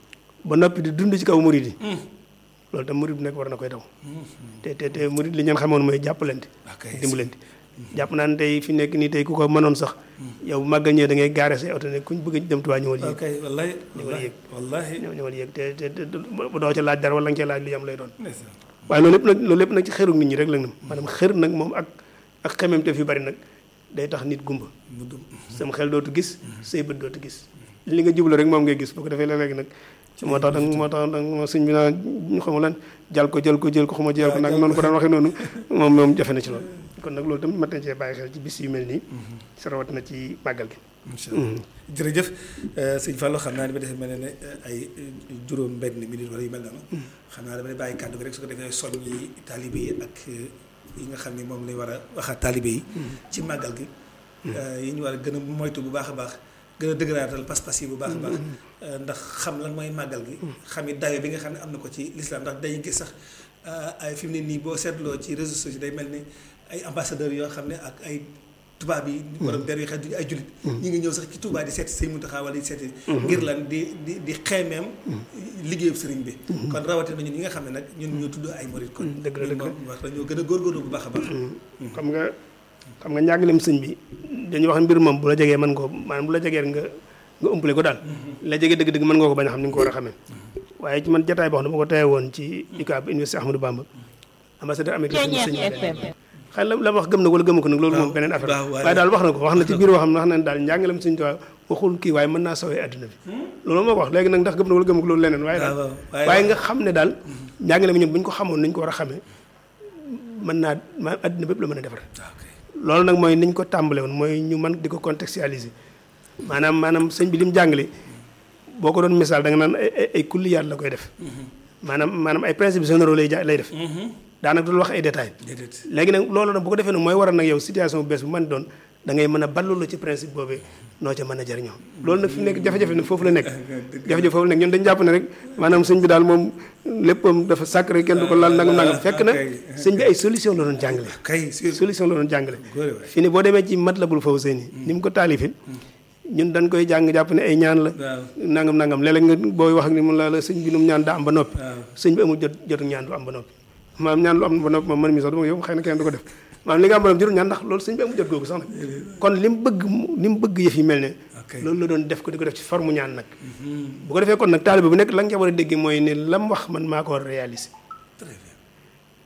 ba noppi di dund ci kaw murid yi loolu tam murid bu nekk war na koy daw te te te murid li ñeen xamoon mooy jàppalante ok dimbalante jàpp naa ne tey fi nekk nii tey ku ko mënoon sax yow bu màggal ñëwee da ngay gaare say oto ne kuñ bëgg a dem Tuubaa ñëwal yéeg ok wallahi ñëwal yéeg wallahi ñëw ñëwal yéeg te te te bu doo ca laaj dara wala nga cee laaj lu yam lay doon ndeysaan. waaye loolu lépp nag loolu lépp nag ci xeru nit ñi rek la nag maanaam xër nag moom ak ak xemem te fi bari nag day tax nit gumba mu dum sama xel dootu gis say bët dootu gis li nga jublu rek moom ngay gis boo ko defee léeg-léeg nag moo tax danga moo tax danga ma sëñ bi naa ñu xamu lan jal ko jël ko jël ko xuma jël ko nag noonu ko daan waxee noonu moom moom jafe na ci loolu kon nag loolu tamit mat nañ cee bàyyi xel ci bis yu mel nii sa rawat na ci màggal gi incha allah jërëjëf euh, sëñ Fallou xam naa ne ba defee mel ne ay juróom benn minute wala yu mel noonu xam naa damay bàyyi kàddu gi rek su ko defee soññi taalibe yi ak euh, yi nga xam ne moom lañ war a waxaat taalibe yi ci màggal gi euh, yi ñu war a gën a moytu bu baax a baax gën a dëgëraatal pas-pas yi bu baax a baax euh, ndax xam lan mooy màggal gi xam it dayo bi nga xam ne am na ko ci lislaam ndax day gis sax euh, ay fi mu ne nii boo seetloo ci réseaux sociaux day mel ni ay ambassadeurs yoo xam ne ak ay tubaab yi borom der yi xel duñu ay jullit ñi ngi ñëw sax ci Touba di seeti sëñ Muntaxa wala di seeti ngir lan di di di xeemeem liggéeyu sëriñ bi kon rawatina ñun ñi nga xam ne nag ñun ñoo tudd ay murit kon dëgg la ñun dëgg la. moom wax dañoo gën a góorgóorlu bu baax a baax xam nga xam nga njàngaleem sëñ bi dañuy wax mbir moom bu la jegee mën koo maanaam bu la jegee nga nga umpale ko daal la jegee dëgg-dëgg mën nga ko bañ a xam ni nga ko war a xamee waaye ci man jataay boo xam ne dama ko teye woon ci UCAB université Ahmadou Bamba ambassadeur américain sëñ sëñ bi xëy la la wax gëm na ko wala gëmu ko nag loolu moom beneen affaire waaw, waaye- waaye daal wax na ko wax na ci biir wax xam ne wax na ne daal njàngaleem sëñ Tuubaa waxul kii waaye mën naa sawee adduna bi loolu moo ko wax léegi nag ndax gëm na wala gëmu ko loolu leneen waaye daal waaw, waaye- waaye nga xam ne daal njàngale mi ñoom bu ñu ko xamoon nañ ko war a xamee mën naa ma adduna bépp la mën a defar ok loolu nag mooy niñ ko tàmbale woon mooy ñu mën di ko contextualiser maanaam maanaam sëñ bi li mu jàngale boo ko doon misaal da nga naan ay ay ay kulliyaat la koy def maanaam maanaam ay principes généraux lay ja lay def daanaka dul wax ay détails déedéet léegi nag loolu nag bu ko defee nag mooy waral nag yow situation bu bees bu mën doon da ngay mën a ballu la ci principe boobee noo ca mën a jëriñoo loolu nag fi mu nekk jafe-jafe nag foofu la nekk jafe-jafe foofu la nekk ñun dañu jàpp ne rek maanaam sëñ bi daal moom léppam dafa sacré kenn du ko laal nangam nangam fekk na sëñ bi ay solution la doon jàngale kay sur solution la doon jàngale góore waay fi ne boo demee ci Matlabul Fawzayni ni mu ko taalifin ñun dañ koy jàng jàpp ne ay ñaan la waaw nangam nangam léeg-léeg nga booy wax ak ni mun la la sëñ bi nu mu ñaan daa am ba noppi waaw sëñ bi amul jot jotu ñaan du am ba noppi maanaam ñaan lu am ba noppi moom man mi sax dama yow xëy na kenn du ko def maanaam li nga am ba noppi jotul ñaan ndax loolu sëñ bi amul jot googu sax nag kon li mu bëgg mu- li mu bëgg yëf yi mel ne ok loolu la doon def ko di ko def ci forme ñaan nag bu ko defee kon nag taalibe bu nekk la nga ca war a dégg mooy ne lam wax man maa ko war a réaliser très bien te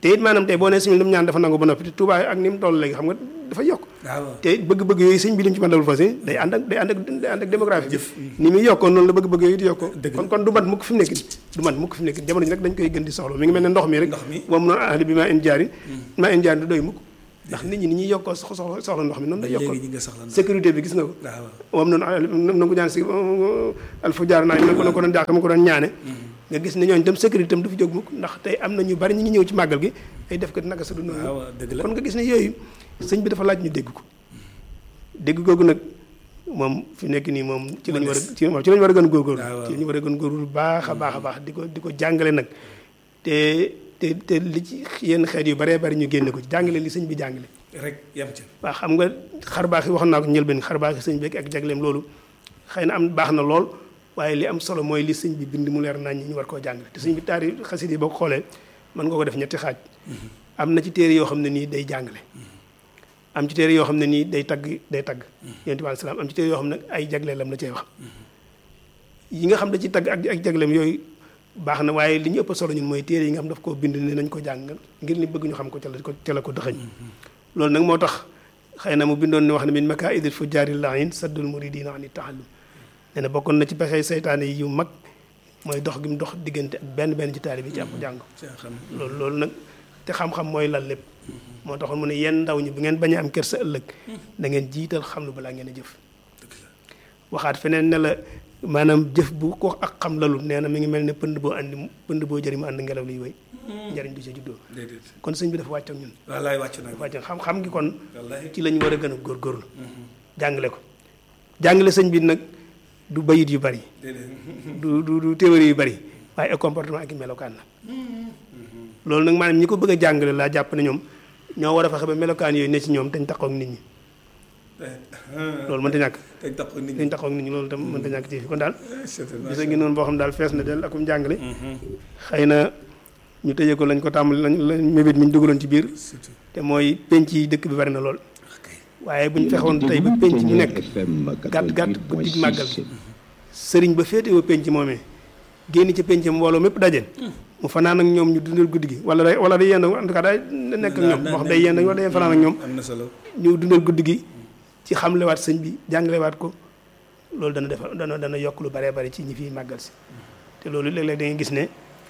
te it maanaam tey boo nee sëñ bi lu mu ñaan dafa nangu ba noppi te Touba ak ni mu toll léegi xam nga dafa yokk waaw te bëgg-bëgg yooyu sëñ bi li mu ci mën a fas day ànd ak day ànd ak day ànd ak démographie ni muy yokkoo noonu la bëgg-bëgg yooyu di yokkoo kon kon du mat mukk fi mu nekk du mat mukk fi mu nekk jamono ji nag dañ koy gën di soxla mi ngi mel ne ndox mi rek Ndox mi. moom noonu ahli bi maa in jaari maa in jaari du doy mukk ndax nit ñi ni ñuy yokkoo sox- soxla soxla ndox mi noonu lay yokkoo léegi ñi nga soxla ndox. sécurité bi gis nga ko waaw moom noonu na ko ñaan si alfu jaar naa na ko na ko doon jàkk ma ko doon ñaane nga gis ne ñooñu tam sécurité tam du fi jóg mukk ndax tey am na ñu bari ñu ngi ñëw ci màggal gi ay def ko naka sa du noonu waaw dëgg la kon nga gis ne yooyu sëñ bi dafa laaj ñu dégg ko dégg googu nag moom fi nekk nii moom ci lañu war a ci moom ci lañu war a gën a góorgóorlu waaw, waaw. ci lañu war a gën a góorgóorlu bu baax a baax a baax di ko di ko jàngale nag te te te li ci yenn xeet yu baree bari ñu génne ko ci jàngale li sëñ bi jàngale rek yam ca waaw xam nga xar baax yi waxoon naa ko njëlbeen xar baax yi sëñ bi ak jagleem loolu xëy na am baax na lool waaye li am solo mooy li sëñ bi bind mu leer nañ ñi ñu war koo jàngale te sëñ bi taari xasit yi boo ko xoolee mën nga ko def ñetti xaaj am na ci téere yoo xam ne nii day jàngale am ci téere yoo xam ne nii day tagg day tagg yonent bi alayhi salaam am ci téere yoo xam ne ay jagleelam la cee wax yi nga xam ne ci tagg ak ak jagleem yooyu baax na waaye li ñu ëpp solo ñun mooy téere yi nga xam daf koo bind ne nañ ko jàngal ngir li bëgg ñu xam ko ca la ko ca la ko dëxëñ loolu nag moo tax xëy na mu bindoon ne wax ne min makaidil fujjaari lahin saddul muridina ani taallum nee na bokkoon na ci pexey seytaane yi yu mag mooy dox gi mu dox diggante ak benn benn ci taalibe bi ci ab jàng ca xam loolu loolu nag te xam-xam mooy lal lépp moo taxoon mu ne yenn ndaw ñi bu ngeen bañ a am kersa ëllëg da ngeen jiital xam lu balaa ngeen a jëf waxaat feneen ne la maanaam jëf bu ko ak xam lalu nee na mi ngi mel ne pënd boo andi pënd boo jëri mu ànd ngelaw liy wéy njariñ du ca juddoo déedéet kon sëñ bi dafa wàcc ak ñun wallaay wàcc na dafa wàcc ak xam-xam gi kon wallaay ci la ñu war a gën a góorgóorlu jàngale ko jàngale sëñ bi nag du bayit yu bari déedéet du du du théorie yu bari waaye ay comportement ak i melokaan la loolu nag maanaam ñi ko bëgg a jàngale laa jàpp ne ñoom ñoo war a fexe ba melokaan yooyu ne ci ñoom dañ taxaw ak nit ñi loolu mënta ñàkk dañ tax ko nit ñi dañ taxaw ak nit ñi loolu tam mënta ñàkk ci fi kon daal c'est gis ngi noonu boo xam daal fees na del akum jàngale xëy na ñu tëjee ko lañ ko tàmbali lañ lañ mébét mi ñu dugaloon ci biir surtout te mooy penc yi dëkk bi bari na lool waaye bu ñu fexoon tey ba penc ñu nekk gàtt gàtt guddig màggal sëriñ ba féetewoo penc moomee génn ci penc mbooloo mépp daje mu fanaan ak ñoom ñu dundal guddi gi wala day wala day yend en tout cas day nekk ak ñoom moo xam day yend wala day fanaan ak ñoom am na solo ñu dundal guddi gi ci xamlewaat sëñ bi jàngalewaat ko loolu dana defar dana dana yokk lu baree bari ci ñi fiy màggal si te loolu léeg-léeg da ngay gis ne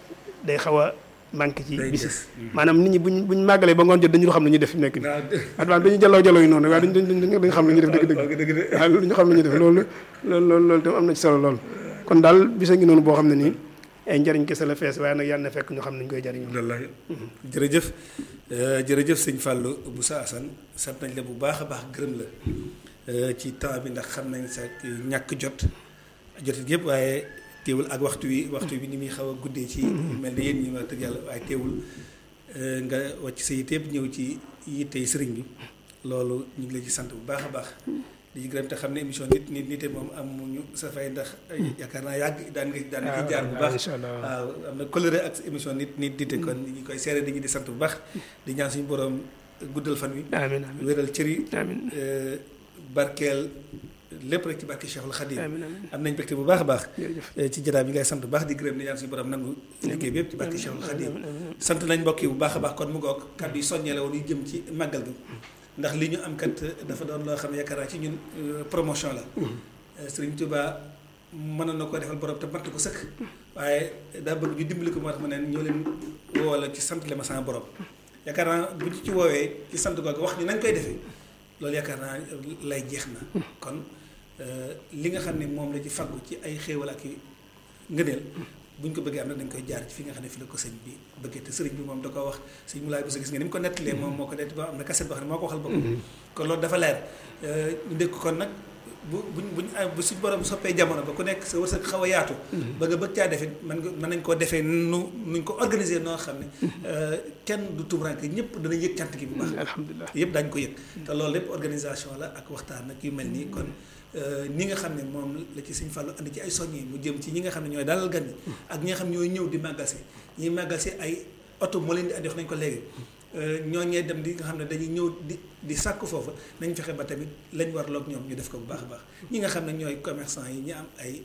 day xaw a manqué ci Day bisi des. maanaam nit ñi buñ buñ màggalee ba ngoon jot dañu xam lu ñuy def fi mu nekk nii advance dañuy jalloo jalloo yi noonu waaye duñ duñ duñ duñ xam lu ñuy def dëgg dëgg dëgg de waaw loolu ñu xam lu ñuy def loolu loolu loolu loolu tam am na ci solo lool kon daal bisa ngi noonu boo xam ne nii ay njariñ kese la fees waaye nag yàlla na fekk ñu xam nañ koy jariñoo wallaay jërëjëf euh, jërëjëf sëñ Fallou Boussa Assane sant nañ la bu baax a baax gërëm la euh, ci temps bi ndax xam nañ sa ñàkk jot jotit yëpp waaye teewul ak waxtu wi waxtu bi ni muy xaw a guddee ci mel ni yéen ñi wax dëgg yàlla waaye teewul euh, nga wàcc sa yitte yëpp ñëw ci yittey sëriñ bi loolu ñu ngi la ci sant bu baax a baax di ci gërëm te xam ne émission nit nit nite moom amuñu sa fay ndax yaakaar naa yàgg daan nga daan nga ci jaar bu baax incha allah waaw am na coloré ak émission nit nit dite kon ñi koy seere dañuy di sant bu baax di ñaan suñu borom guddal fan wi amiin amiin wéral cër yi amiin euh, barkeel lépp rek ci barke Cheikhul Khadim amiin amiin am nañ mbégte bu baax a baax jërëjëf euh, ci jotaay bi ngay sant bu baax di gërëm di ñaan suñu borom nangu liggéey bi yëpp ci barke Cheikhul Khadim sant nañ mbokk yi bu baax a baax kon mu ngoog kàddu yi soññee la woon yu jëm ci màggal gi ndax li ñu am kat dafa doon loo xam ne yaakaar naa ci ñun euh, promotion la Euh, Sëriñ Tuubaa mënoon na ko defal borom te matt ko sëkk waaye daa bëgg ñu dimbali ko moo tax ma ne ñoo leen woo la ci sant le ma sama borom yaakaar naa bu ñu ci woowee ci sant googu wax ni nañ koy defee loolu yaakaar naa lay jeex na kon euh, li nga xam ne moom la ci faggu ci ay xéewal ak i ngëneel bu ñu ko bëggee am nag dañ koy jaar ci fi nga xam ne fi la ko sëñ bi bëggee te sëriñ bi moom da ko wax sëñ Moulay Bousso gis nga ni mu ko nettalee moom moo ko nett ba am na kaset boo xam ne moo ko waxal boppam kon loolu dafa leer Euh, ñu dégg ko kon nag bu buñ buñ ah, bu suñ borom soppee jamono ba ku nekk sa wërsëg xaw a yaatu bëgg a bëgg caa defee mën nga mën nañ koo defee nu nuñ ko organiser noo xam ne euh, kenn du tumuraanke ñëpp danañ yëg cant gi bu baax alhamdulilah yëpp daañu ko yëg te loolu lépp organisation la ak waxtaan ak yu mel nii kon ñi nga xam ne moom la ci sëñ Fallou andi ci ay soññi mu jëm ci ñi nga xam ne ñooy dalal gan yi ak ñi nga xam ne ñooy ñëw di màggal si ñiy màggal si ay oto moo leen di andi wax nañ ko léegi ñooñee dem di nga xam ne dañuy ñëw di di sàkk foofa nañ fexe ba tamit lañ warloog ñoom ñu def ko bu baax a baax ñi nga xam ne ñooy commerçant yi ñi am ay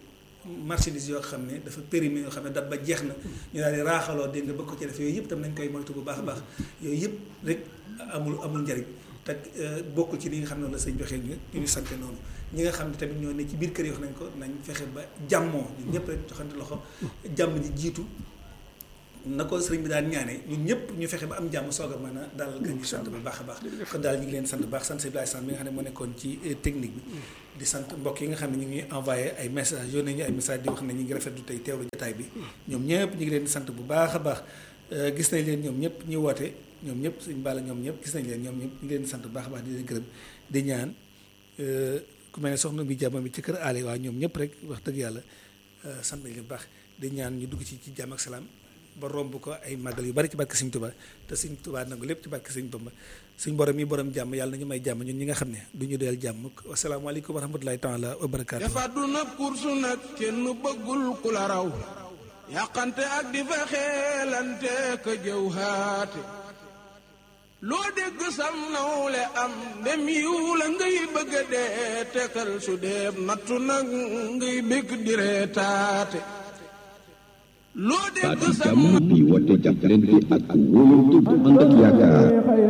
marchandise yoo xam ne dafa périmé yoo xam ne dat ba jeex na ñu daal di raaxaloo dégg nga bëgg ko ci def yooyu yëpp tam nañ koy moytu bu baax a baax yooyu yëpp rek amul amul njariñ te bokk ci li nga xam ne la sëñ joxe ñu ñu sante noonu ñi nga xam ne tamit ñoo ne ci biir kër yi wax nañ ko nañ fexe ba jàmmoo ñun ñëpp rek joxante loxo jàmm ji jiitu na ko sëriñ bi daan ñaane ñun ñëpp ñu fexe ba am jàmm soog a mën a dalal gan ñu sant bu baax a baax kon daal ñu ngi leen sant bu baax sant si Ibrahima sant bi nga xam ne moo nekkoon ci technique bi di sant mbokk yi nga xam ne ñu ngi envoyé ay message yónnee ñu ay message di wax ne ñu ngi rafetlu tey teewlu jotaay bi ñoom ñëpp ñu ngi leen di sant bu baax a baax gis nañ leen ñoom ñëpp ñu woote ñoom ñëpp suñ bala ñoom ñëpp gis nañ leen ñoom ñëpp ñu ngi leen di sant bu baax a baax di leen gërëm di ñaan ku mel ne soxna bi jàmm bi ci kër aale waa ñoom ñëpp rek wax dëgg yàlla sant nañ leen bu baax di ñaan ñu dugg ci ci jàmm ak salaam ba romb ko ay màggal yu bari ci barke Sëñ Tuubaa te Sëñ Tuubaa nangu lépp ci barke Sëñ Bamba suñ borom yi borom jàmm yàlla nañu may jàmm ñun ñi nga xam ne du ñu doyal jàmm wasalaamaaleykum wa rahmatulahi taala wa barakaatu dafa du nag kursu nag kenn bëggul ku la raw yàqante ak di fa xeelante ka jëw haate loo dégg sam nawle am dem yiw la ngay bëgg a dee tekal su deeb nattu nag ngay bég di reetaate loo dégg baati sam jàmm bi woote jàppalante ak wóolante bu ànd ak yaakaar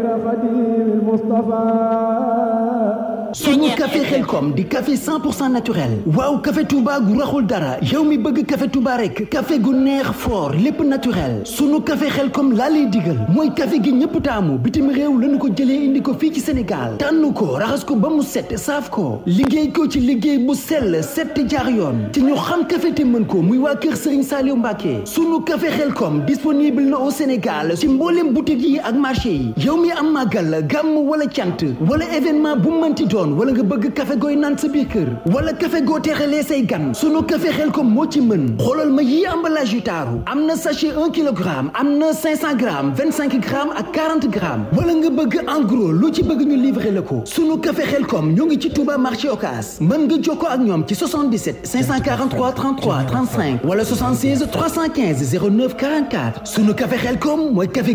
suñu café xelkom di café 100% naturel waaw café Touba gu raxul dara yow mi bëgg café Touba rek café gu neex fort lépp naturel sunu café xelkom laa lay digal mooy café gi ñëpp taamu bitim réew lañu ko jëlee indi ko fii ci Sénégal tànn ko raxas ko ba mu set saaf ko liggéey ko ci liggéey bu sell set jaar yoon ci ñu xam café te mën ko muy waa kër Serigne Saliou Mbacké sunu café xelkom disponible na au Sénégal ci mboolem boutique yi ak marché yi yow mi am màggal gàmm wala cant wala événement bu mënti doon wala nga bëgg café gooy naan sa biir kër wala café goo teexalee say gan sunu café xelkom moo ci mën xoolal ma yii emballage yu taaru am na sachet 1 kilogramme am na 500 grammes 25 grammes ak 40 grammes wala nga bëgg en gros lu ci bëgg ñu livrer la ko sunu café xelkom ñoo ngi ci Touba marché Ocass mën nga jokkoo ak ñoom ci 77 543 33 35 wala 76 315 09 44 sunu café xelkom mooy café